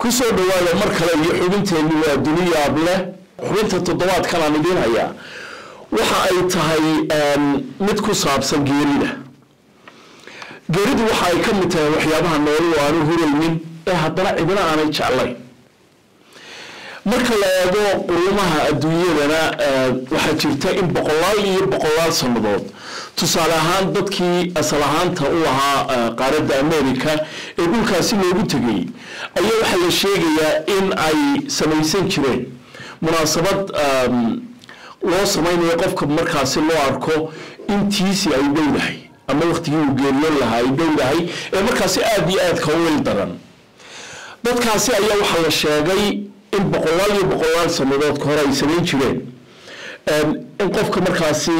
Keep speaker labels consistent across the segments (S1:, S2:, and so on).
S1: kusoo dhawaada mar kale iyo xubinteenni waa duniyaab leh xubinta toddobaadkan aan idiin hayaa waxa ay tahay mid ku saabsan geerida geeridu waxa ay ka mid tahay waxyaabaha noolu aanu huraynin ee haddana cidina aanay jeclayn marka la eego qurumaha adduunyadana waxaa jirta in boqolaal iyo boqolaal sannadood tusaale ahaan dadkii asal ahaanta u ahaa qaaradda america ee dhulkaasi loogu tegay ayaa waxaa la sheegayaa in ay samaysan jireen munaasabad loo samaynayo qofka markaasi loo arko intiisi ay dhowdahay ama waktigii uu geeriyoon lahaa ay dhowdahay ee markaasi aada iyo aadka u wil daran dadkaasi ayaa waxaa la sheegay in boqolaal iyo boqolaal sanadood ka hore ay samayn jireen in qofka markaasi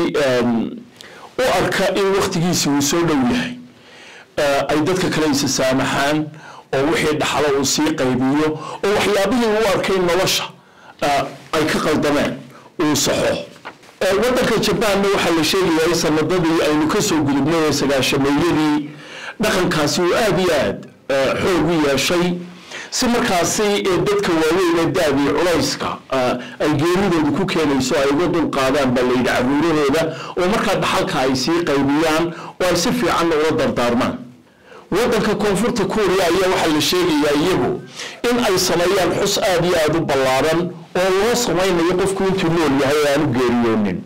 S1: u arka in waktigiisi uu soo dhow yahay ay dadka kale isa saamaxaan oo wixii dhaxlo uu sii qaybiyo oo waxyaabihii u arkay nolosha ay ka qaldameen uu saxo wadanka jabaanna waxaa la sheegayaa in sanadadii aynu kasoo gudubnay ee sagaashameeyadii dhaqankaasi uu aada iyo aad xoog u yeeshay si markaasi dadka waaweyn ee da-dii culayska ay geeridooda ku keenayso ay uga dul qaadaan baa layidhi caruurahooda oo markaa dhaxalka ay sii qaybiyaan oo ay si fiicanna ula dardaarmaan wadanka koonfurta kuuriya ayaa waxaa la sheegayaa iyagu in ay sameeyaan xus aada iyo aada u ballaaran oo loo samaynayo qofku intuu nool yahay ee aanu geeriyoonin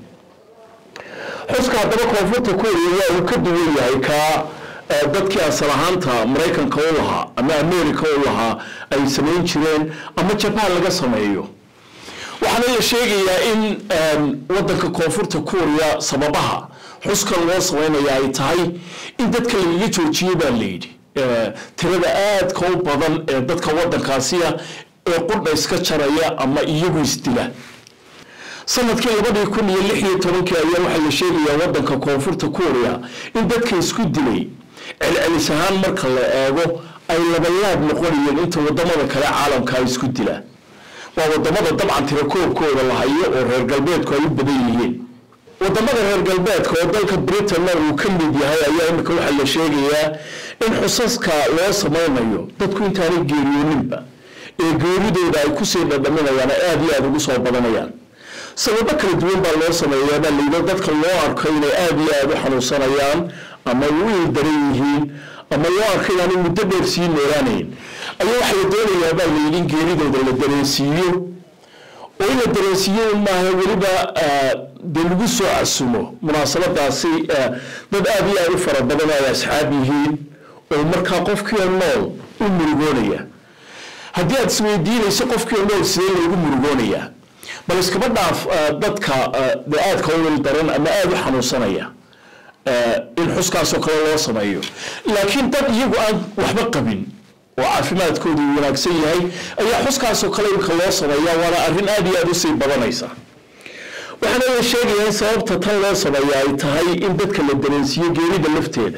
S1: xuska haddaba koonfurta kuuriya waa uu ka duwan yahay kaa dadkii asal ahaanta maraykanka u lahaa ama america u lahaa ay samayn jireen ama jabaan laga sameeyo waxaana la sheegayaa in wadanka koonfurta kuuriya sababaha xuskan loo samaynaya ay tahay in dadka lagaga joojiyo baa layidhi tirada aadka u badan ee dadka wadankaasiya ee qudha iska jaraya ama iyagu isdila sanadkii labadii kun iyo lix iyo tobankii ayaa waxaa la sheegayaa wadanka koonfurta kuuriya in dadka isku dilay celcelis ahaan marka la eego ay labalaab noqonayeen inta wadamada kale caalamka ay isku dilaan waa wadamada dabcan tirakoobkooda la hayo oo reer galbeedku ay u badan yihiin wadamada reer galbeedka oo dalka britanna uu ka mid yahay ayaa imika waxaa la sheegayaa in xusaska loo samaynayo dadku intaanay geeriyooninba ee geeridooda ay kusii dhadhaminayaan aada iyo aada ugu soo badanayaan sababo kala duwan baa loo sameeyaa baa layidhi dadka loo arko inay aada iyo aada u xanuunsanayaan ama u ildaran yihiin ama loo arko inaanay muddo dheer sii noolaanayn ayaa waxaa la doonayaa baa layidhi in geeridooda la dareensiiyo oo in la dareensiiyo un maaha weliba dee lagu soo casumo munaasabadaasi dad aada iyo aada u fara badan ay asxaab yihiin oo markaa qofkiio nool u murugoonaya haddii aada isweydiinayso qofkiio nool sidee loogu murugoonayaa bal iskaba dhaaf dadka de aadka u wil daran ama aada u xanuunsanaya in xuskaasoo kale loo sameeyo laakiin dad iyagu aan waxba qabin oo caafimaadkoodu wanaagsan yahay ayaa xuskaasoo kale imika loo sameeyaa waana arrin aada iyo aada usii badanaysa waxaana la sheegayaa in sababta tan loo sameeya ay tahay in dadka la dareensiiyo geerida lafteeda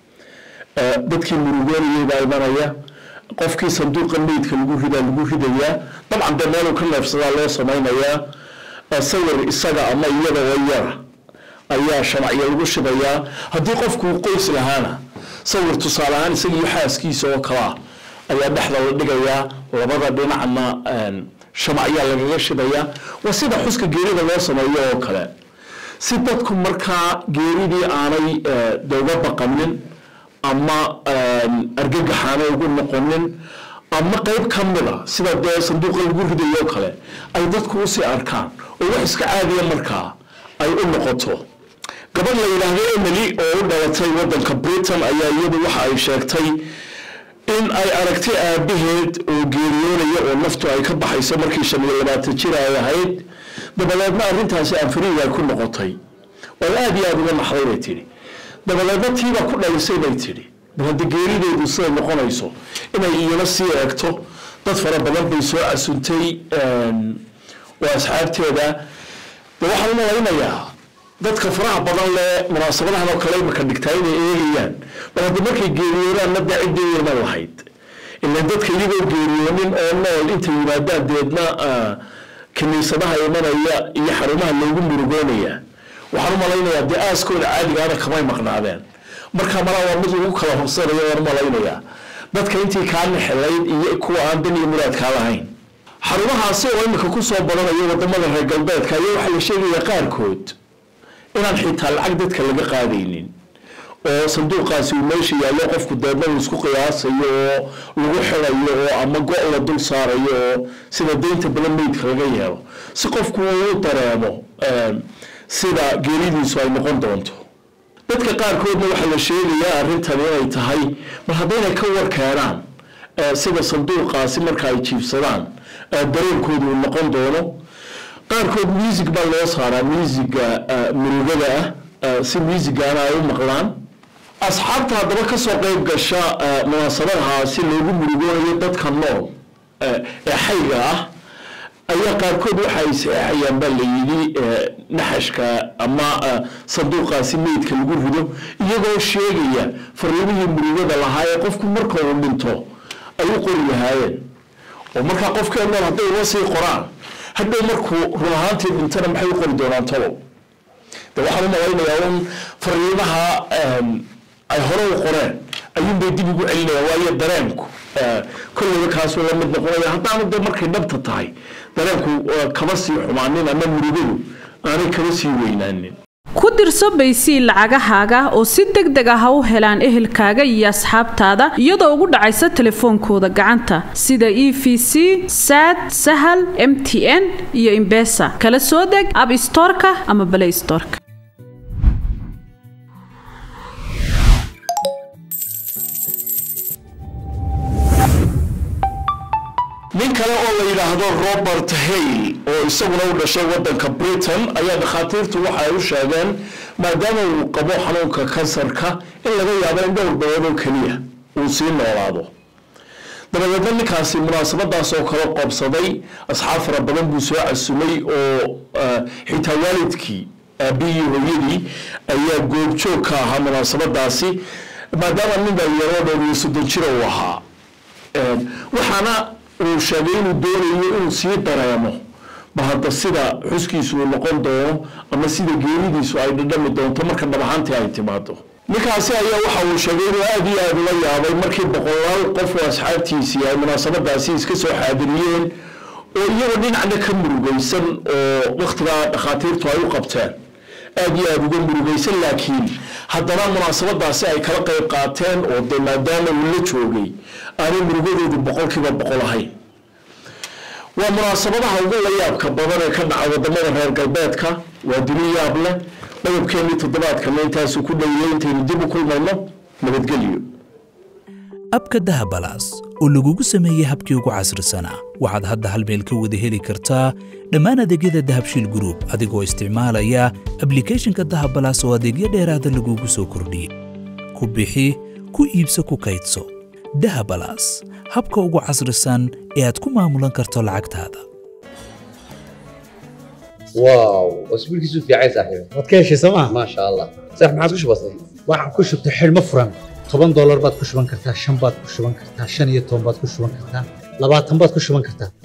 S1: dadkii murugoonayay baa imanaya qofkii sanduuqa meydka lagu ridaa lagu ridayaa dabcan dee meeluu ka neefsadaa loo samaynayaa sawir isaga ama iyada oo yara ayaa shamacyo lagu shidayaa haddii qofku uu qoys lahaana sawir tusaale ahaan isaga iyo xaaskiisa oo kalaa ayaa dhexda la dhigayaa labada dhinacna shamacyaa lagaga shidayaa waa sida xuska geerida loo sameeyo oo kale si dadku markaa geeridii aanay de uga baqanin ama argagaxaana ugu noqonin ama qeyb ka mida sida dee sanduuqa lagu ridayo kale ay dadku usii arkaan oo wax iska caadiya markaa ay u noqoto gabadh la yidhaahdo emily oo u dhalatay wadanka britain ayaa iyadu waxa ay sheegtay in ay aragtay aabaheed oo geeriyoonaya oo naftu ay ka baxayso markii shan iyo labaatan jir ay ahayd dabadeedna arrintaasi anfariid ay ku noqotay oo aada iyo aada uga naxday bay tidhi dabadeedna tiibaa ku dhalisay bay tidhi bal hadda geerideedu siday noqonayso inay iyana sii eegto dad fara badan bay soo casuntay oo asxaabteeda de waxaan u malaynayaa dadka faraha badan leh munaasabadahan oo kale imaka dhigtaa inay eegayaan bal hadda markay geeriyoonaanna dee ciddeyna lahayd ilaan dadka iyagoo geeriyoonin oo nool intay yimaadaan deedna kiniisadaha imanaya iyo xarumaha loogu murugoonaya waxaan u malaynayaa dee aaskooda caadigaana kamay maqnaadeen marka malaa waa mid lagu kala horsanayo waan u malaynayaa dadka intii kaa nexelayd iyo kuwa aan dan iyo muraad kaa lahayn xarumahaasi oo imika kusoo badanayo wadamada reer galbeedka ayaa waxaa la sheegaya qaarkood inaan xitaa lacag dadka laga qaadaynin oo sanduuqaasi uu meesha yaallo qofku deedna uu isku qiyaasayo oo lagu xidayo oo ama go' la dul saarayo oo sida deynta badan meydka laga yeelo si qofku uu dareemo sida geeridiisu ay noqon doonto dadka qaarkoodna waxaa la sheegayaa arrintan inay tahay mar haddaynay ka war keenaan sida sanduuqaasi marka ay jiibsadaan dareenkoodu uu noqon doono qaarkood music baa loo saaraa musiga murugada ah si musigaana ay u maqlaan asxaabta haddaba kasoo qeyb gasha munaasabadaha si loogu murugoonayo dadka nool ee xayga ah ayaa qaarkood waxa ay saxeexayaan baa la yidhi naxashka ama sanduuqaasi meydka lagu rido iyagoo sheegaya farlamihii murugada lahaa ee qofku marka uu dhinto ay u qori lahaayeen oo markaa qofkeen nool hadday uma sii qoraan hadhow markuu run ahaantii dhintana maxay u qori doonaan talow de waxaan u malaynayaa un fariimaha ay hore u qoreen ayuunbay dib ugu celinayaan waayo dareenku kolleyba kaasuu la mid noqonaya haddaanu de markay dhabta tahay dareenku kama sii xumaanin ama murugadu aanay kama sii weynaanin
S2: ku dirso baysii lacagahaaga oo si deg deg ah ha u helaan ehelkaaga iyo asxaabtaada iyadoo ugu dhacaysa telefoonkooda gacanta sida e v c saad sahal m t n iyo imbesa kala soo deg ab stoorka ama balay stoorka
S1: nin kale oo la yidhaahdo robert hale oo isaguna u dhashay wadanka britain ayaa dhakhaatiirtu waxa ay u sheegeen maadaama uu qabo xanuunka kansarka in laga yaabo in dhowr bilood oo keliya uu sii noolaado dabadeedna ninkaasi munaasabadaas oo kale qobsaday asxaab fara badan buu soo casumay oo xitaa waalidkii aabihii hooyadii ayaa goobjoog ka ahaa munaasabadaasi maadaama nin dhalinyaro dhowr iyo soddon jira uu ahaa waxaana uu sheegay inuu doonayo inuu sii dareemo ba hadda sida xuskiisu uu noqon doono ama sida geeridiisu ay dhadhami doonto marka dhabahaantii ay timaado ninkaasi ayaa waxa uu sheegay inuu aada iyo aada ula yaabay markii boqolaal qof oo asxaabtiisii ay munaasabadaasi iska soo xaadiriyeen oo iyagoo dhinacna ka murugaysan oo wakhtigaa dhakhaatiirtu ay u qabteen aada iyo aada uga murugaysan laakiin haddana munaasabadaasi ay kala qayb qaateen oo de maadaama uu la joogay aanay murugadoodu boqolkiiba boqol ahayn waa munaasabadaha ugu layaabka badan ee ka dhaca wadamada reer galbeedka waa duni yaab leh qodobkeenii toddobaadkana intaasu ku dhowiyey intaynu dib u kulmayno nabadgelyo
S3: abka dahabalaas oo lagugu sameeyey habkii ugu casrisanaa waxaad hadda hal meel ka wada heli kartaa dhammaan adeegyada dahabshiil gruub adigoo isticmaalaya ablikhethonka dahabalaas oo adeegyo dheeraada lagugu soo kordhiyey ku bixi ku iibso ku kaydso dahabalaas habka ugu casrisan ee aad ku maamulan karto lacagtaada
S4: واو واسبوعك في عايز صاحبي
S5: waad ka heshay sooma
S4: ما شاء الله صح ما عاد وش بصير
S5: waxaan ku shubtay xidhmo furan toban doolar baad ku shuban kartaa shan baad ku shuban kartaa shan iyo toban baad ku shuban kartaa labaatan baad ku shuban kartaa